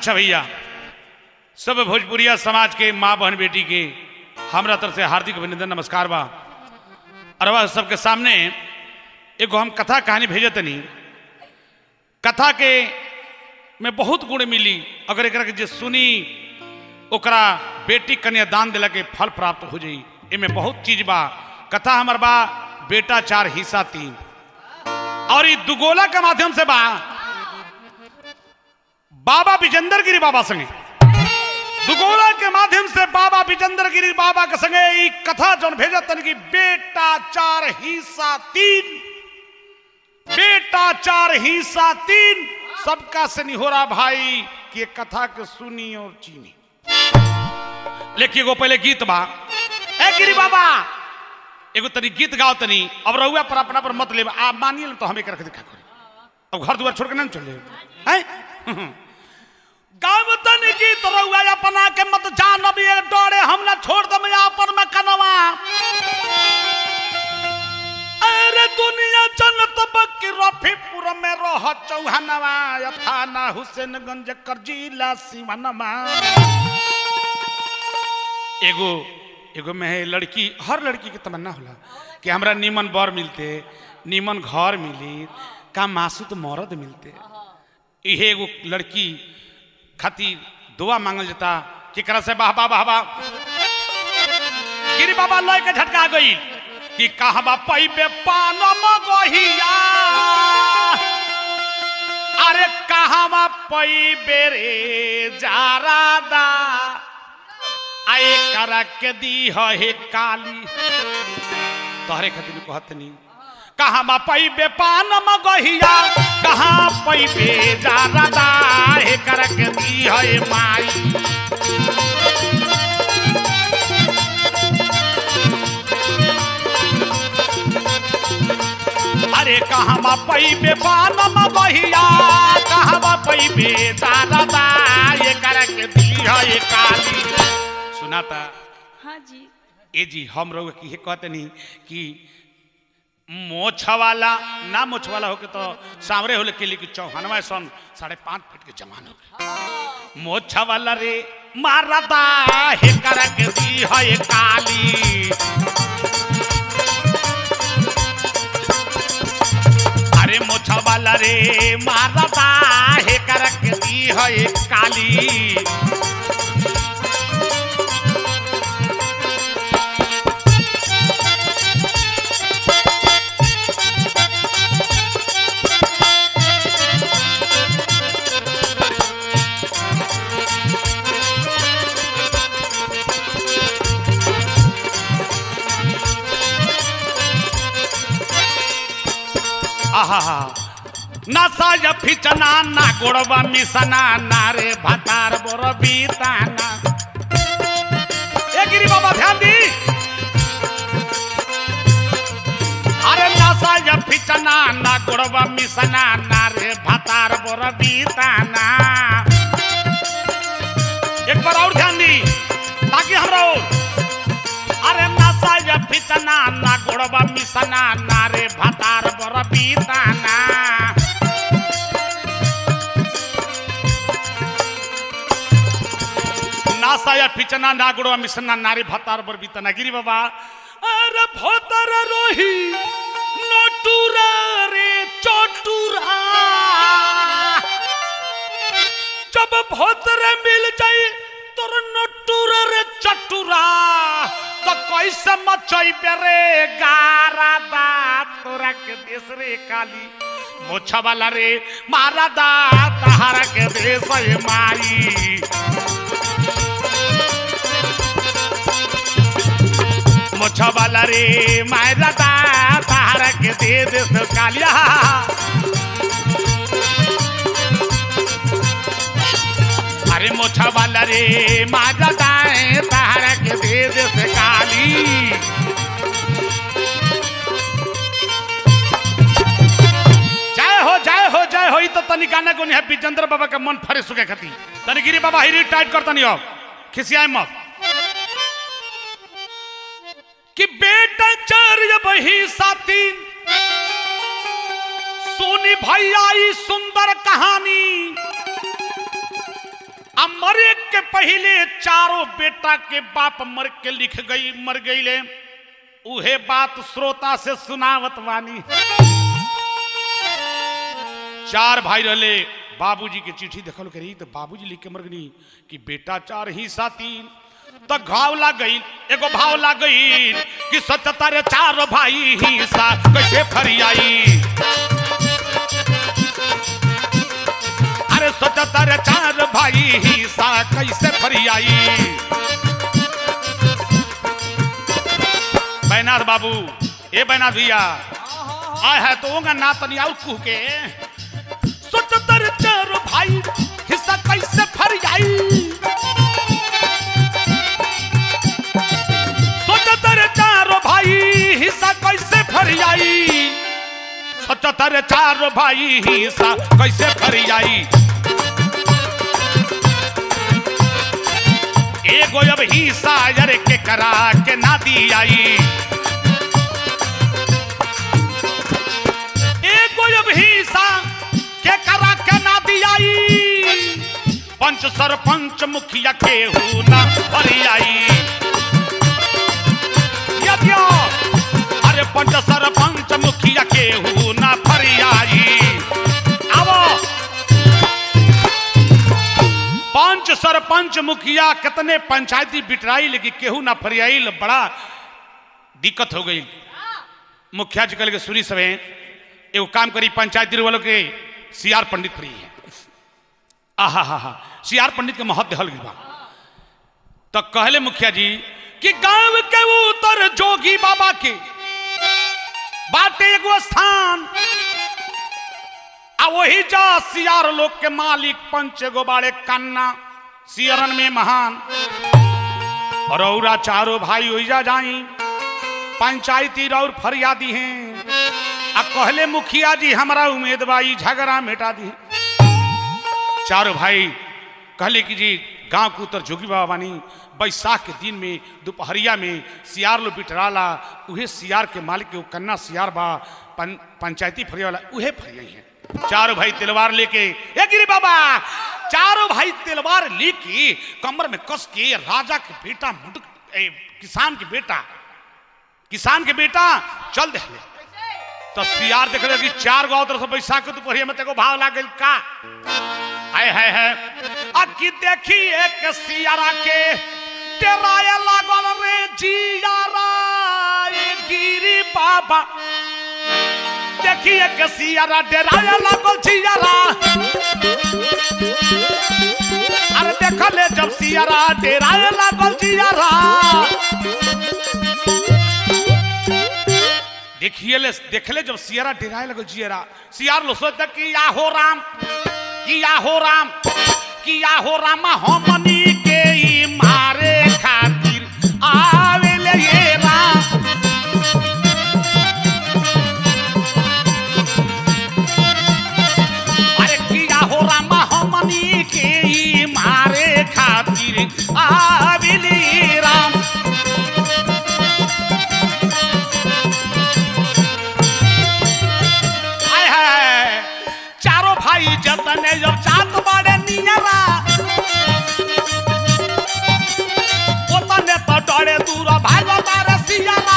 अच्छा भैया सब भोजपुरिया समाज के माँ बहन बेटी के हमरा तरफ से हार्दिक अभिनंदन नमस्कार बा अरवा सबके सामने एगो हम कथा कहानी भेजतनी कथा के में बहुत गुण मिली अगर एकरा के जे सुनी ओकरा बेटी कन्यादान दिला के फल प्राप्त हो जाई एमे बहुत चीज बा कथा हमर बा बेटा चार हिस्सा तीन और ई दुगोला के माध्यम से बा बाबा विजेंद्र गिरी बाबा संगे दुगोला के माध्यम से बाबा विजेंद्र गिरी बाबा के संगे ई कथा जौन भेजत तन की बेटा चार हिस्सा तीन बेटा चार हिस्सा तीन सबका से निहोरा भाई कि ये कथा के सुनी और चीनी लेकिन एगो पहले गीत बा ए गिरी बाबा एगो तनी गीत गाओ तनी अब रहुआ पर अपना पर मत ले आ मानिए तो हम एक रख दिखा करी अब घर दुआर छोड़ के ना चले हैं गाँव तनी गीत रहुआ अपना के मत जान अब ये डोरे हम ना छोड़ दम अपन में कनवा अरे दुनिया जनत बकी रफीपुर में रह चौहानवा थाना हुसैनगंज कर जिला सिवानवा एगो एगो में है लड़की हर लड़की के तमन्ना होला कि हमरा नीमन बर मिलते नीमन घर मिली का मासूत मर्द मिलते इहे एगो लड़की खातिर दुआ मांगल जाता केकरा से बाह बाह बाह गिरी बाबा लय के झटका गई कि कहबा पैबे पानम गहिया अरे कहवा पैबे रे जारादा आए करा के दी हे काली तोहरे खातिर कहतनी कहवा पैबे पानम गहिया कहाँ पैबे जारादा हे करा के दी हे माई अरे कहवा पैबे पानम बहिया कहवा पैबे दादा ये कर के दी है काली सुनाता हाँ जी ए जी हम लोग की ये कहते नहीं कि मोछ वाला ना मोछ वाला होके तो सांवरे होले के लिए कि चौहानवा सन साढ़े पाँच फीट के जमान हो गए मोछ वाला रे मारदा हे कर के दी है काली अरे मोछा वाला रे मारता हे करक दी है काली आहा ना साज फिचना ना गोड़वा मिसना ना रे भतार बोर बीताना ए गिरी बाबा ध्यान दी अरे ना साज फिचना ना गोड़वा मिसना ना रे भतार बोर बीताना एक बार और ध्यान दी ताकि हमरा और अरे नसा या फितना ना गोड़बा मिसना ना रे भतार बर बीताना नासा या फिचना ना गोड़बा मिसना ना रे भतार बर बीताना गिरी बाबा अरे भोतर रोही नटुरा रे चटुरा जब भोतर मिल जाई तोर नटुरा रे चटुरा तो कैसे मचैबे रे गारा दा तोरा के देश रे काली मोछा वाला रे मारा दा तहारा के देश है माई मोछा वाला रे मारा दा तहारा के दे देश कालिया अरे मोछा वाला रे माजा दाए तहारा के दे दे से काली जय हो जय हो जय हो ई तो तनी गाना को नहीं है विजेंद्र बाबा का मन फरे सुखे खती तनी गिरी बाबा हिरी टाइट करता नहीं हो खिसियाए मत कि बेटा चर्य बही साथी सोनी भैया ई सुंदर कहानी आ मरे के पहले चारों बेटा के बाप मर के लिख गई मर गई ले उहे बात श्रोता से सुनावत वानी चार भाई रहले बाबूजी के चिट्ठी देखल करी तो बाबूजी लिख के मर गई कि बेटा चार ही सा तीन तो घाव लाग गई एगो भाव लाग गई कि सच तारे चार भाई ही सा कैसे फरियाई अरे सच तारे चार भाई ही सा कैसे फरियाई बैनाथ बाबू ए बैनाथ भैया आय है तो होगा ना तनी आउ कुह के सोचतर चार भाई हिस्सा कैसे फरियाई सोचतर चार भाई हिस्सा कैसे फरियाई सोचतर चार भाई हिस्सा कैसे फरियाई एगो अब हिस्सा यार के करा के ना दियाई एगो अब हिस्सा के करा के ना दियाई पंच सरपंच मुखिया के हु ना फरियाई यज्ञ अरे पंच सरपंच मुखिया के हु ना फरियाई आवो पंच सरपंच मुखिया कितने पंचायती बिटराई लेकिन केहू ना फरियाई बड़ा दिक्कत हो गई मुखिया जी कल के सुनी सवे एगो काम करी पंचायती वालों के सीआर पंडित फ्री है आहा हा हा सीआर पंडित के महत्व हल गई बा तो कहले मुखिया जी कि गांव के उतर जोगी बाबा के बाटे एगो स्थान आ वही जा सियार लोग के मालिक पंच एगो बाड़े कन्ना सियरन में महान और औरा चारों भाई ओइजा जाई पंचायती रौर फरियादी हैं आ कहले मुखिया जी हमारा उम्मीद बाई झगड़ा मिटा दी चारों भाई कहले कि जी गांव के उतर जोगी बाबा बानी बैसाख के दिन में दोपहरिया में सियार लो बिटराला उहे सियार के मालिक के वो कन्ना सियार बा पं, पंचायती फरिया वाला उहे फरिया हैं चारों भाई तलवार लेके ए गिरी बाबा चारों भाई तलवार लेके कमर में कस के राजा के बेटा मुंड ए, किसान के बेटा किसान के बेटा चल दे तो सियार देख रहे कि चार गो तरफ से बैसाख के दोपहरिया में तेको भाव लाग गइल का हाय हाय है अकी देखी एक सियारा के टेराए लागल रे जियारा ए गिरी बाबा देखी एक सियारा डेराए लागल जियारा अरे देखले जब सियारा डेराए लागल जियारा देखिए ले देखले जब सियारा डेराए लगल जियारा सियार लो सोचता कि या हो राम किया हो राम किया हो राम हमनी के ई मारे खातिर आवेले ये राम अरे किया हो राम हमनी के ई मारे खातिर आवेले ये राम आय हाय चारों भाई जतने जब चात बाड़े नियरा ओतने तो डरे दूर भागो तारे सियारा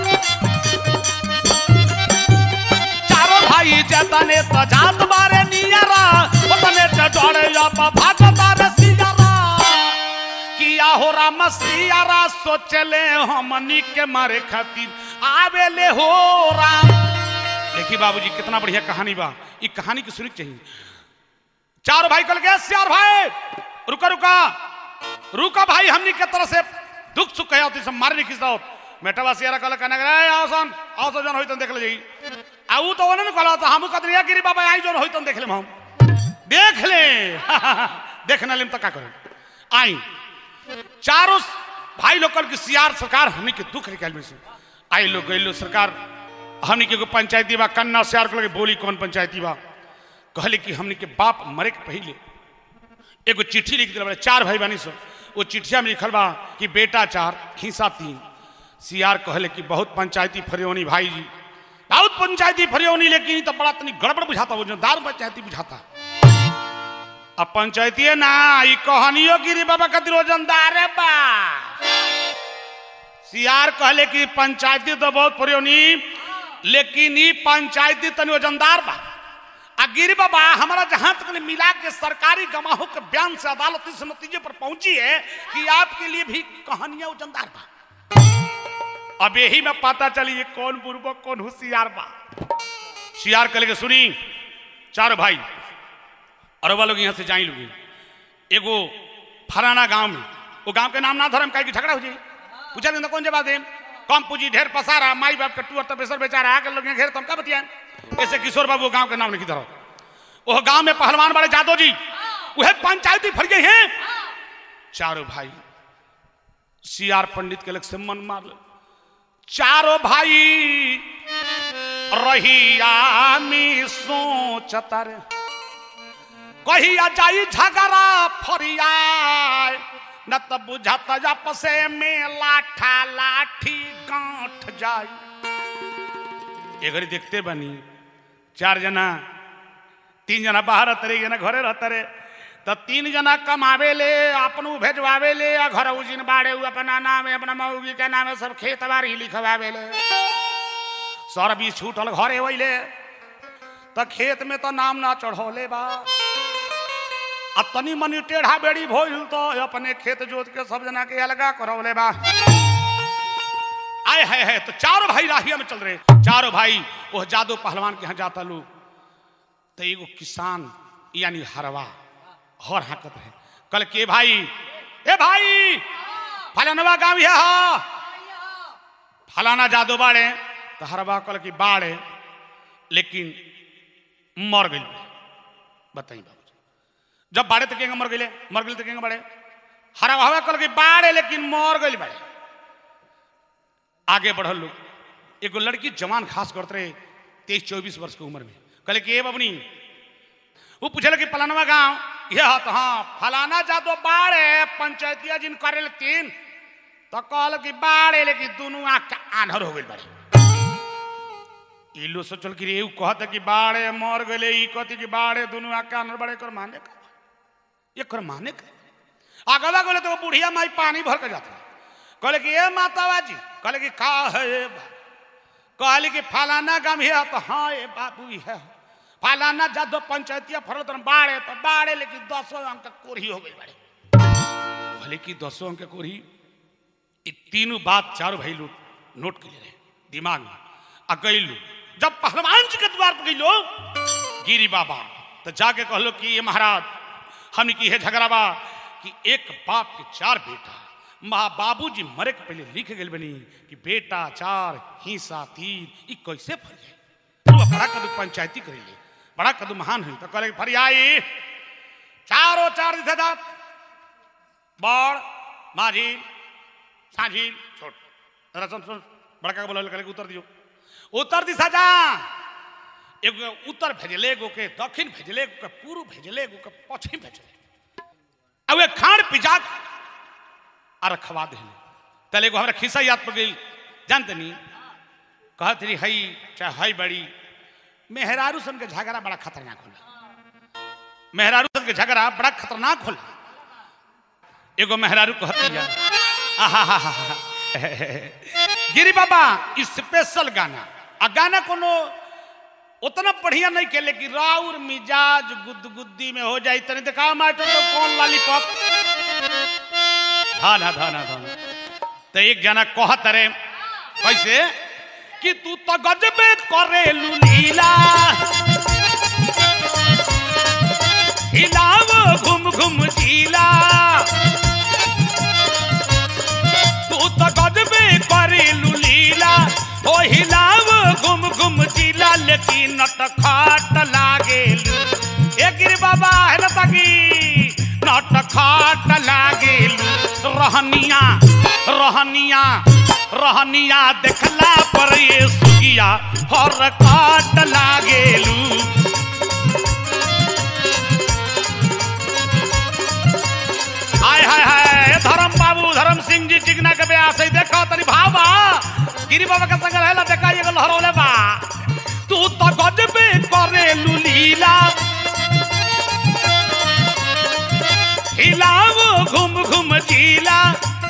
चारों भाई जतने तो जात बाड़े नियरा ओतने तो डरे जब भागो तारे सियारा किया हो राम सियारा सोचले हमनी के मारे खातिर आवेले हो राम देखिए बाबूजी कितना बढ़िया कहानी बा ये कहानी की सुनी चाहिए चार भाई कल गए चार भाई रुका रुका रुका भाई हमनी के तरह से दुख सुख कहे होती सब मारे नहीं खिंचता होत मेटवा सियारा कल कहने गए आओ सन आओ तो जन होई तन देख ले जाई आ ऊ तो ओने न कहला तो हम कहत रिया गिरी बाबा आई जन होई तन देख ले हम देख ले देख न लेम त का करे आई चारों भाई लोग कल की सियार सरकार हमनी के दुख निकाल में से आई लोग गई लो सरकार हमनी के एगो पंचायती बा कन्ना सियार के लगे बोली कौन पंचायती बा कहले कि हमनी के बाप मरे के पहले एगो चिट्ठी लिख दिला बड़े चार भाई बानी सो वो चिट्ठिया में लिखल बा कि बेटा चार हिस्सा तीन सियार कहले कि बहुत पंचायती फरियोनी भाई जी बहुत पंचायती फरियोनी लेकिन ई तो बड़ा तनी गड़बड़ बुझाता वो जो दारू पंचायती बुझाता अब पंचायती ना ई कहानियों गिरी बाबा खातिर वजनदार बा सियार कहले कि पंचायती तो बहुत पुरानी लेकिन ई पंचायती तनी वजनदार बा आ गिरी बाबा हमारा जहां तक ने मिला के सरकारी गवाहों के बयान से अदालत इस नतीजे पर पहुंची है कि आपके लिए भी कहानियां वजनदार बा अब यही में पता चली ये कौन बुर्बक कौन होशियार बा सियार कल के सुनी चार भाई अरबा लोग यहाँ से जाई लोग एगो फलाना गांव में वो गांव के नाम ना धर्म का झगड़ा हो जाए पूछा लेना कौन जवाब दे कम पूंजी ढेर पसारा माई बाप के टूर तपेसर बेचारा आके लोग यहाँ घेर तुम का बतिया ऐसे किशोर बाबू गांव के नाम लिखी धरो वो गांव में पहलवान बड़े जादव जी वह पंचायती फर गए हैं चारों भाई सीआर पंडित के लग से मन मार ले चारों भाई रहिया में सोचता रे कहिया जाई झगड़ा फरिया न त बुझत आपसे में लाठा लाठी गांठ जाई ये घड़ी देखते बनी चार जना तीन जना बाहर रहते रे जना घरे रहते रे तो तीन जना कमावे ले अपनू भेजवावे ले आ घर उजिन बाड़े उ अपना नाम है अपना मऊगी के नाम है सब खेत बाड़ी लिखवावे ले सर बीस छूटल घरे वैले तो खेत में तो नाम ना चढ़ौले बा आ तनी मनी टेढ़ा बेड़ी भइल तो अपने खेत जोत के सब जना के अलगा करौले बा आए है, है तो चारों भाई राहिया में चल रहे चारों भाई वो जादू पहलवान के यहाँ जाता लोग तो एगो किसान यानी हरवा हर हाकत है कल के भाई ए भाई फलानवा गांव है हा फलाना जादू बाड़े तो हरवा कल की बाड़े लेकिन मर गई बताई बाबू जब बाड़े तो केंगे मर गए मर गए तो केंगे बाड़े हरवा हवा कल की बाड़े लेकिन मर गई बाड़े आगे बढ़ल लोग एगो लड़की जवान खास करते रहे तेईस चौबीस वर्ष की उम्र में कहले कि ए बबनी वो पूछे कि फलानवा गांव यह तो हाँ फलाना जादो बाड़े पंचायतिया जिन करे तीन तो कहल कि बाड़े लेकिन दोनों आंख के आन्हर हो गई बाड़े इलो सोचल कि रे कहते कि बाड़े मर गए ई कहती कि बाड़े दोनों आंख के आन्हर बाड़े कर माने का ये कर माने का आगवा गले तो वो बुढ़िया माई पानी भर के जाता कहले कि ए मातावा जी कहले कि का है ए बा कहले कि फलाना गांव है तो हाँ ए बाबू है फलाना जादो पंचायतिया फरल तो बाड़े तो बाड़े लेकिन दसों अंक के कोढ़ी हो गई बाड़े कहले कि दसों अंक के कोढ़ी ये तीनों बात चारों भाई लोग नोट कर ले रहे दिमाग में आ गई लो जब पहलवान जी के द्वार पर गई लो गिरी बाबा तो जाके कहलो कि ये महाराज हमने की है झगड़ा बा कि एक बाप के चार बेटा माँ बाबूजी मरे के पहले लिख गए बनी कि बेटा चार हिस्सा तीन ई कैसे फर जाए तू बड़ा कदू पंचायती करेले बड़ा कदू महान है तो करे फरियाई चारों चार दिशा जात बड़ माझी साझी छोट जरा सुन सुन बड़का बोला करे उत्तर दियो उत्तर दिशा जा एगो उत्तर भेजले एगो के दक्षिण भेजले एगो के पूर्व भेजले एगो के पश्चिम भेजले अब खान पिजा आ रखवा दिले तले एगो हमरा खिस्सा याद पड़ गई जानते नहीं कहत रही हई चाहे हई बड़ी मेहरारू सन के झगड़ा बड़ा खतरनाक होला मेहरारू सन के झगड़ा बड़ा खतरनाक होला एगो मेहरारू कहती है आहा हा हा हा गिरी बाबा स्पेशल गाना आ गाना कोनो उतना बढ़िया नहीं के लेकिन राउर मिजाज गुदगुद्दी में हो जाए तनी देखा मास्टर तो कौन लॉलीपॉप धाना धाना धाना तो एक जना कहत रे कैसे कि तू तो गजबे करे लीला हिलाव घुम घुम झीला तू तो गजबे करे लीला ओ हिलाव घुम घुम झीला लेकिन नट खाट लागेलू ए गिरी बाबा है ना ताकी नट खाट लागेलू रहनिया रहनिया रहनिया देखला पर ये सुगिया हर काट लागेलू हाय हाय हाय धर्म बाबू धर्म सिंह जी चिकना के ब्यास है देखो तनी भावा गिरी बाबा के संग रहेला देखा ये लहरौले बा तू तो गजबे करे लुलीला गीला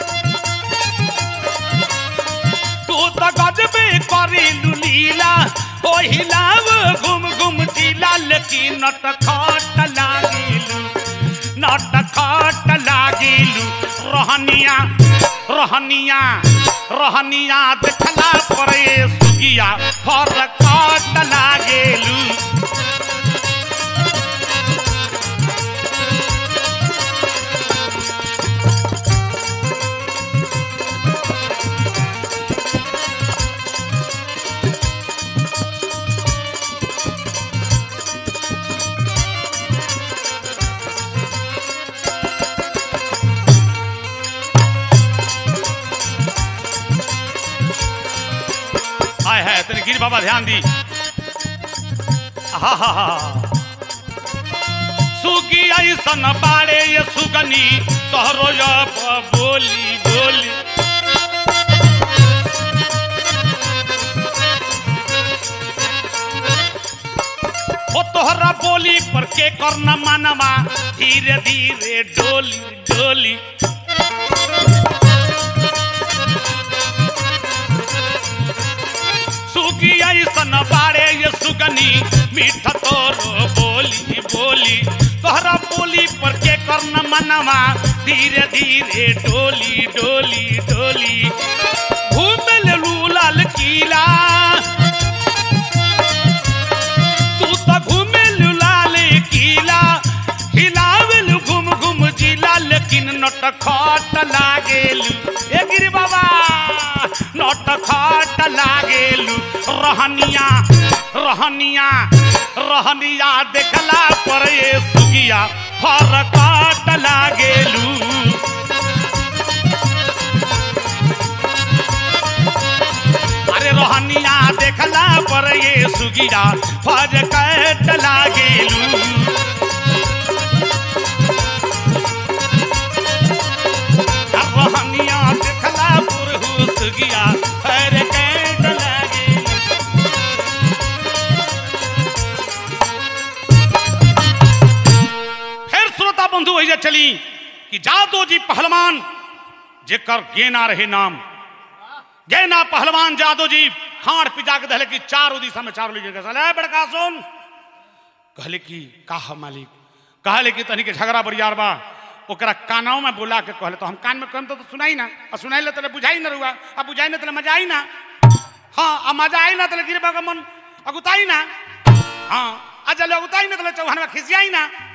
तू तो गजबे करेलू लीला ओ हिलाव घुम घुम जिला लेकिन नट खट लागिलू नट खट लागिलू रहनिया रहनिया रहनिया देखला परे सुगिया फर खट लागेलू आय है तेरे गिर बाबा ध्यान दी हा हा हा सुगी ऐसन बाड़े ये सुगनी तोहरो या ब- बोली बोली ओ तोहरा बोली पर के करना मानवा धीरे धीरे डोली डोली सुगी ऐसन बाड़े ये सुगनी मीठ तोरो बोली बोली तोहरा बोली पर के करना मनवा धीरे धीरे डोली डोली डोली घूम लेलू लाल किला तू तो घूमे लाल किला हिलावेलू घूम घूम जिला लेकिन नट खट लागेलू ए गिरी बाबा नट खट लागेलू रहनिया रहनिया रहनिया देखला पर ये सुगिया फर काट लागेलू अरे रोहनिया देखला पर ये सुगिया फर कट लागेलू रोहनिया देखला पर हु सुगिया फर कट लागेलू फिर श्रोता बंधु वही चली कि जादो जी पहलवान जेकर गेना रहे नाम गेना पहलवान जादो जी खाड़ पिजा के दहले कि चारों दिशा में चारों लीजिए चले बड़का सुन कहले कि का है मालिक कहले कि तनी के झगड़ा बरियार बा ओकरा कानाव में बुला के कहले तो हम कान में कहम तो, तो सुनाई ना और सुनाई ले तले बुझाई ना रुआ अब बुझाई ना तले मजा आई ना हाँ अब मजा आई ना तले गिरबा का मन अगुताई ना हाँ अजल अगुताई ना तले चौहान में खिसियाई ना